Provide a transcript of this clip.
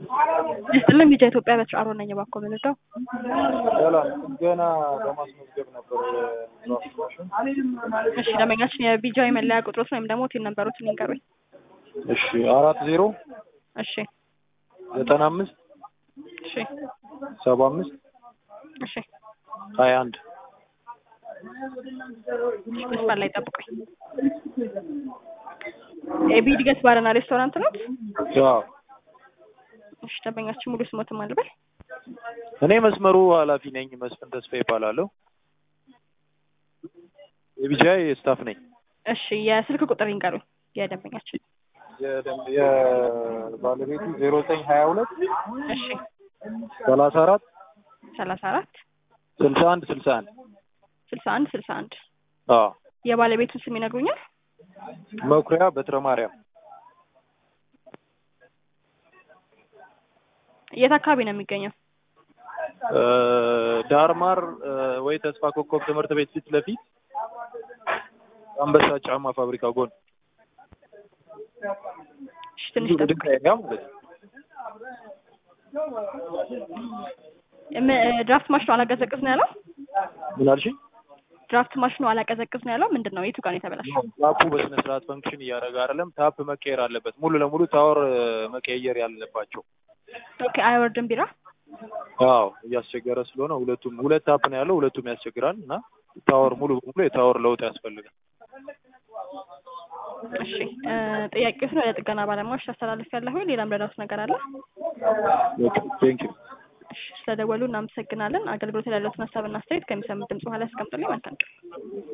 ይስጥልን ቢጃ ኢትዮጵያ በትር አሮ ነኝ። እባክዎ ምን ልርዳው? ሰላም ገና ለማስመዝገብ ነበር ማሽን። እሺ ደንበኛችን የቢጃ መለያ ቁጥሮትን ወይም ደግሞ ቲን ነበሩትን ይንገሩኝ። እሺ አራት ዜሮ እሺ ዘጠና አምስት እሺ ሰባ አምስት እሺ ሀያ አንድ መስመር ላይ ጠብቁኝ። ኤቢ ድገት ባርና ሬስቶራንት ነው? ያው እሺ ደንበኛችን ሙሉ ስሞትን ማን ልበል? እኔ መስመሩ ኃላፊ ነኝ። መስፍን ተስፋ ይባላለሁ። የቢጃይ ስታፍ ነኝ። እሺ የስልክ ቁጥር ይንገሩኝ የደንበኛችን። የደንብ የባለቤቱ ዜሮ ዘጠኝ ሀያ ሁለት እሺ ሰላሳ አራት ሰላሳ አራት ስልሳ አንድ ስልሳ አንድ ስልሳ አንድ ስልሳ አንድ አዎ የባለቤቱን ስም ይነግሩኛል? መኩሪያ በትረ ማርያም የት አካባቢ ነው የሚገኘው? እ ዳርማር እ ወይ ተስፋ ኮከብ ትምህርት ቤት ፊት ለፊት አንበሳ ጫማ ፋብሪካ ጎን እሺ ትንሽ ጠብቁኝ። ድንጋይ ጋ ማለት ነው። እም- ድራፍት ማሽኑ አላቀዘቅዝ ነው ያለው? ምን አልሽኝ? ድራፍት ማሽኑ አላቀዘቅዝ ነው ያለው? ምንድን ነው የቱ ጋር ነው የተበላሸው? ታፑ በስነ ስርዓት ፈንክሽን እያደረገ አይደለም። ታፕ መቀየር አለበት። ሙሉ ለሙሉ ታወር እ መቀየር ያለባቸው። ኦኬ አይወርድም ቢራ? አዎ እያስቸገረ ስለሆነ ሁለቱም ሁለት ታፕ ነው ያለው። ሁለቱም ያስቸግራል እና ታወር ሙሉ በሙሉ የታወር ለውጥ ያስፈልጋል። እሺ እ ጥያቄዎችን ወደ ጥገና ባለሙያዎች ታስተላልፍ ያለሁ ሌላም ረዳት ነገር አለ? ቴንክ ዩ እሺ ስለደወሉ እናመሰግናለን። አገልግሎት ላይ ያለውን ሀሳብና አስተያየት ከሚሰሙት ድምጽ በኋላ ያስቀምጡልኝ። መልካም ቀን።